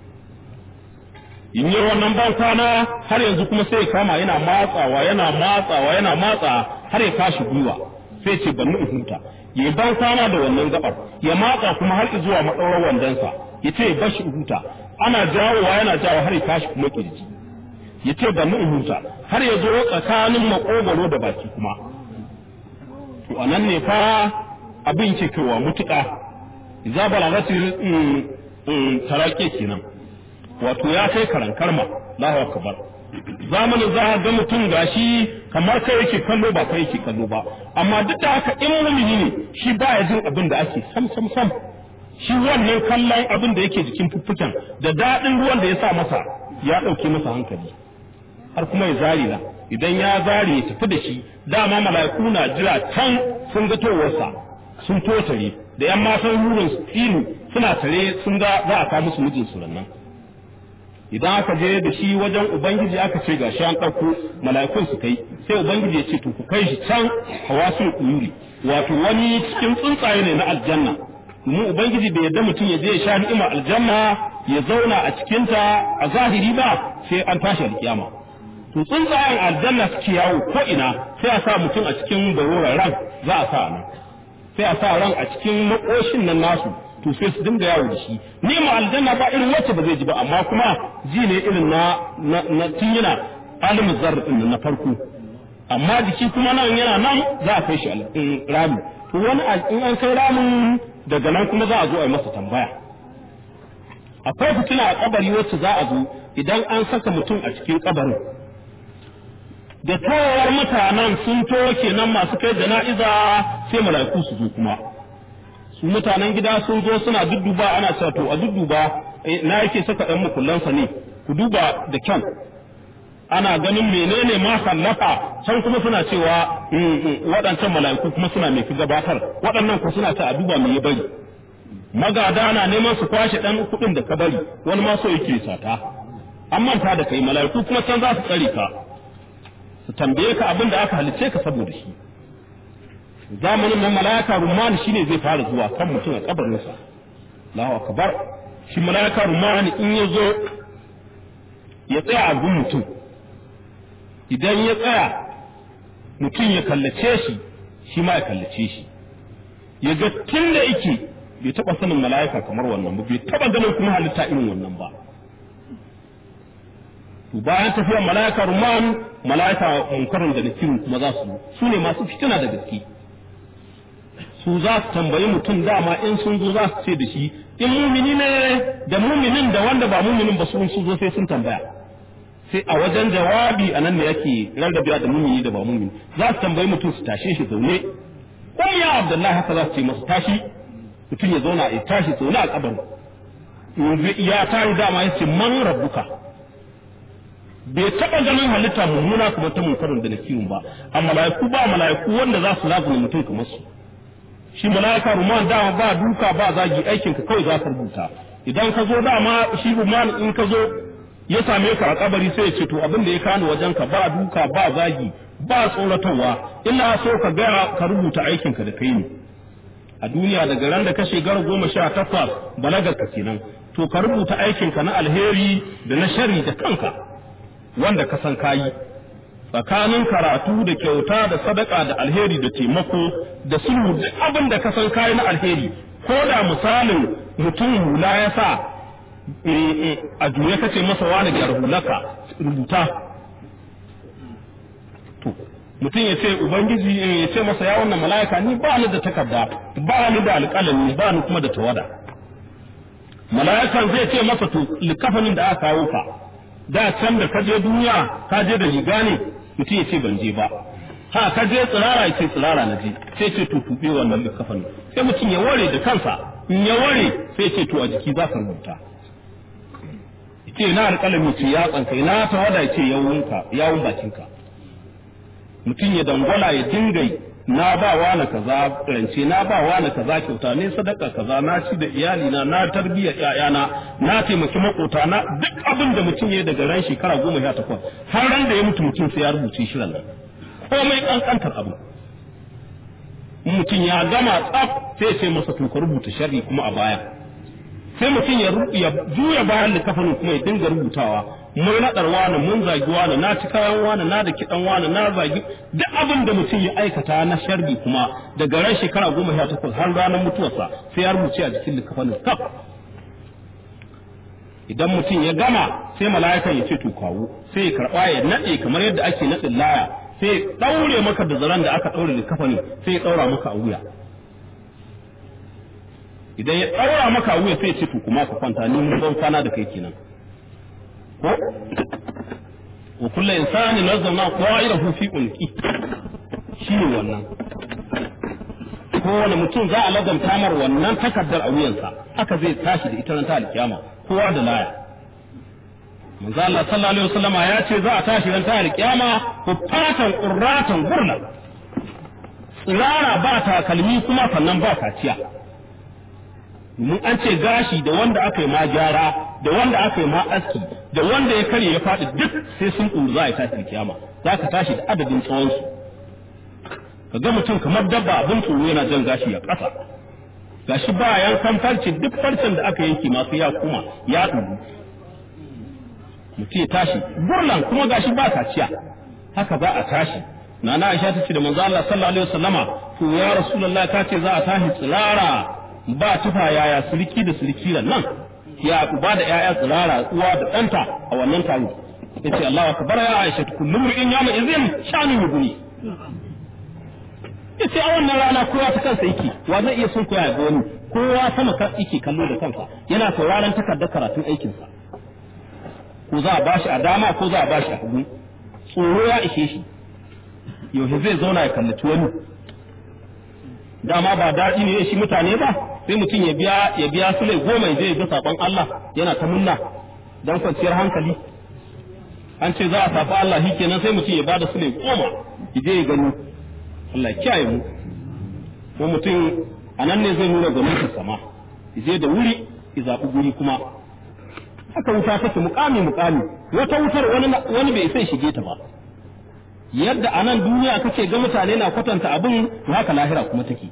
in yi wannan ban kwana har yanzu kuma sai ya kama yana matsawa yana matsawa yana matsa har ya kashi gwiwa sai ce ban in huta ya ban kwana da wannan gabar ya matsa kuma har zuwa madaurar wandansa ya ce bashi huta ana jawowa yana jawo har ya kashi kuma kirji ya ce ban in huta har ya zo tsakanin makogwaro da baki kuma to anan ne fa abin ke kaiwa mutuƙa za balagatil tarake kenan wato ya kai karan karma Allahu akbar zamanin za a ga mutum gashi kamar kai yake kallo ba kai yake kallo ba amma duk da haka in mumini ne shi baya jin abin da ake sam sam sam shi wannan kallon abin da yake jikin fuffuken da daɗin ruwan da ya sa masa ya ɗauke masa hankali har kuma ya zari na idan ya zari ya tafi da shi dama mala'iku na jira can sun ga towarsa sun totare da yan matan rurin ilu suna tare sun ga za a kawo musu mijin su nan idan aka je da shi wajen ubangiji aka ce gashi an ɗauko mala'ikun su kai sai ubangiji ya ce to ku kai shi can hawasul uyuri wato wani cikin tsuntsaye ne na aljanna domin ubangiji bai yarda mutum ya je ya sha ni'ima aljanna ya zauna a cikinta a zahiri ba sai an tashi alkiyama to tsuntsayen aljanna suke yawo ko ina sai a sa mutum a cikin baroran ran za a sa nan sai a sa ran a cikin makoshin nan nasu to sai su dinga yawo da shi ni mu aljanna ba irin wacce ba zai ji ba amma kuma ji ne irin na na tun yana alimin zarra din na farko amma jiki kuma nan yana nan za a kai shi rami to wani in an kai ramin daga nan kuma za a zo a yi masa tambaya akwai fitina a kabari wacce za a zo idan an saka mutum a cikin kabarin da tawar mutanen sun to kenan masu kai jana'iza sai mala'iku su zo kuma su mutanen gida sun zo suna dudduba ana cewa to a dudduba na yake saka ɗan mukullansa ne ku duba da kyan ana ganin menene ma sallafa can kuma suna cewa waɗancan mala'iku kuma suna mai fi gabatar waɗannan ku suna ta a duba me ya bari magada na neman su kwashe ɗan kuɗin da ka bari wani ma so yake sata an manta da kai mala'iku kuma can za su tsare ka su tambaye ka abin da aka halice ka saboda shi zamanin nan mala'ika rumani shine zai fara zuwa kan mutum a kabarinsa Allahu akbar shi mala'ika rumani in ya zo ya tsaya a gun mutum idan ya tsaya mutum ya kallace shi shi ma ya kallace shi ya ga tun da yake bai taba sanin mala'ika kamar wannan ba bai taba ganin kuma halitta irin wannan ba to bayan tafiyar mala'ika ruman mala'ika munkarin da nakiru kuma za su su ne masu fitina da gaske su za su tambayi mutum dama in sun zo za su ce da shi in mumini ne da muminin da wanda ba muminin ba sun zo sai sun tambaya sai a wajen jawabi a nan ne yake rarrabewa da mumini da ba mumini za su tambayi mutum su tashe shi zaune ko ya abdullahi haka za su ce masa tashi mutum ya zauna ya tashi zaune a kabarin ya tari dama ya ce man rabbuka bai taɓa ganin halitta mummuna kamar ta munkarin da nakirun ba a mala'iku ba mala'iku wanda za su lazumi mutum kamar su shi mala'ika ruman dama ba duka ba zagi aikin ka kawai za ka rubuta idan ka zo dama shi ruman in ka zo ya same ka a kabari sai ya ce to abin da ya kano wajen ka ba duka ba zagi ba tsoratarwa ina so ka ga ka rubuta aikin ka da kai ne a duniya daga ran da ka shekara goma sha takwas balagar ka kenan to ka rubuta aikin ka na alheri da na shari da kanka wanda ka san kayi tsakanin karatu da kyauta da sadaka da alheri da taimako da sulhu duk abin da ka san kayi na alheri ko da misalin mutum hula ya sa a juye kace masa wani gyar hulaka rubuta to mutum ya ce ubangiji ya ce masa ya wannan mala'ika ni ba ni da takarda ba ni da alƙalami ba ni kuma da tawada mala'ikan zai ce masa to likafanin da aka kawo ka da can da ka je duniya ka je da riga ne mutum ya ce ban je ba ha ka je tsirara ya ce tsirara na je sai ce to tuɓe wannan likafanin sai mutum ya ware da kansa in ya ware sai ce to a jiki za ka rubuta ce na alƙalami ce ya tsanka na tawada ya ce yawunka yawun bakinka mutum ya dangwala ya dinga na ba wa na kaza rance na ba wa na kaza kyauta ne sadaka kaza na ci da iyali na na tarbiyyar ƴaƴana na taimaki makota na duk abin da mutum ya daga ran shekara goma sha takwas har ran da ya mutu mutum sai ya rubuce shi nan komai kankantar abu mutum ya gama tsaf sai sai masa to ka rubuta sharri kuma a baya sai mutum ya juya bayan littafin kuma ya dinga rubutawa mun naɗar wani mun zagi wani na ci kayan wani na da kiɗan wani na zagi duk abin da mutum ya aikata na sharri kuma daga ran shekara goma sha takwas har ranar mutuwarsa sai ya rubuce a jikin littafin kaf idan mutum ya gama sai mala'ikan ya ce to kawo sai ya karɓa ya naɗe kamar yadda ake naɗin laya sai ya ɗaure maka da zaren da aka ɗaure littafin sai ya ɗaura maka a wuya idan ya ɗaura maka a wuya sai ya ce to kuma ka kwanta ni mun ban kwana da kai kenan ko wa kullu insani nazzalna qa'irahu fi unqi shine wannan kowane mutum za a laganta mar wannan takaddar a wuyansa haka zai tashi da ita ran ta alkiyama kowa da laya manzo Allah sallallahu alaihi wasallam ya ce za a tashi ran ta alkiyama fatan qurratan gurla tsirara ba takalmi kuma sannan ba kaciya mun an ce gashi da wanda aka yi ma gyara da wanda aka yi ma aski da wanda ya karye ya faɗi duk sai sun ɗuru za a yi tashi kiyama za ka tashi da adadin tsawonsu ka ga mutum kamar dabba abin tsoro yana jan gashi ya ƙasa gashi ba yankan farce duk farcen da aka yanke masu ya kuma ya ɗuru mutum ya tashi burlan kuma gashi ba kaciya haka za a tashi nana Aisha ta ce da manzo Allah sallallahu alaihi wasallama to ya rasulullah ka ce za a tashi tsirara ba tufa yaya sulki da sulki nan ya uba da yaya tsirara uwa da ɗanta a wannan taro yace Allahu akbar ya Aisha kullum in yama izin shanu yuguni yace a wannan rana kowa ta kansa yake wa zai iya son koya ga wani kowa sama kan yake kallo da kansa yana sauraron takardar karatun aikinsa ko za a bashi a dama ko za a bashi a hagu tsoro ya ishe shi yaushe zai zauna ya kallaci wani dama ba daɗi ne shi mutane ba sai mutum ya biya ya biya su lai goma zai ga sabon Allah yana ta munna dan kwanciyar hankali an ce za a safa Allah shi kenan sai mutum ya bada su lai goma ya je ya gani Allah kiyaye mu ko mutum a nan ne zai nuna gwamnatin sama ya je da wuri ya zaɓi guri kuma haka wuta take mukami mukami wata wutar wani wani bai sai shige ta ba yadda a nan duniya kake ga mutane na kwatanta abin haka lahira kuma take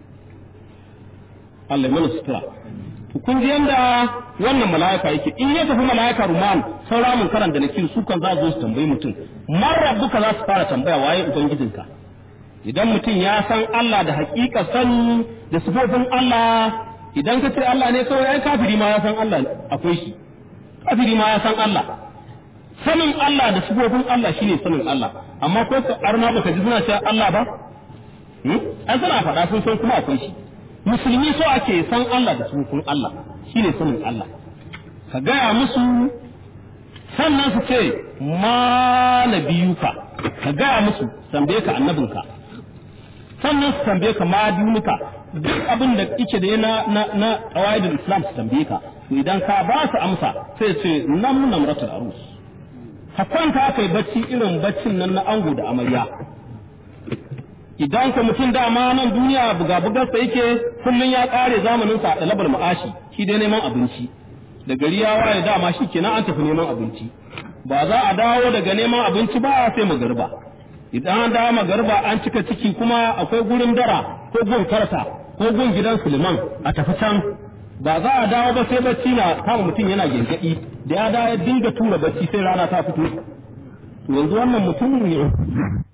Allah ya mana sutura to kun ji yanda wannan mala'ika yake in ya tafi mala'ika ruman saura mun karanta da kin su kan za su tambayi mutum man rabbuka za su fara tambaya waye ubangijinka idan mutum ya san Allah da hakika sani da sifofin Allah idan ka ce Allah ne kawai ai kafiri ma ya san Allah akwai shi kafiri ma ya san Allah sanin Allah da sifofin Allah shine sanin Allah amma ko arna baka ji suna cewa Allah ba an suna faɗa sun san kuma akwai shi musulmi so ake san Allah da sifofin Allah shine sanin Allah ka gaya musu sannan su ce ma nabiyuka ka gaya musu tambaye ka annabinka sannan su tambaye ka ma dinuka duk abin da yake da na na na qawaidul islam su tambaye ka to idan ka ba su amsa sai ce nam namratul arus ka kwanta kai bacci irin baccin nan na ango da amarya idan ka mutum dama nan duniya buga bugarsa yake kullun ya kare zamanin sa da labar ma'ashi shi dai neman abinci da gari ya waye dama shi kenan an tafi neman abinci ba za a dawo daga neman abinci ba sai magariba idan an dawo magariba an cika ciki kuma akwai gurin dara ko gun karta ko gun gidan Suleiman a tafi can ba za a dawo ba sai bacci na kama mutum yana gengadi da ya dawo ya dinga tura bacci sai rana ta fito yanzu wannan mutumin ne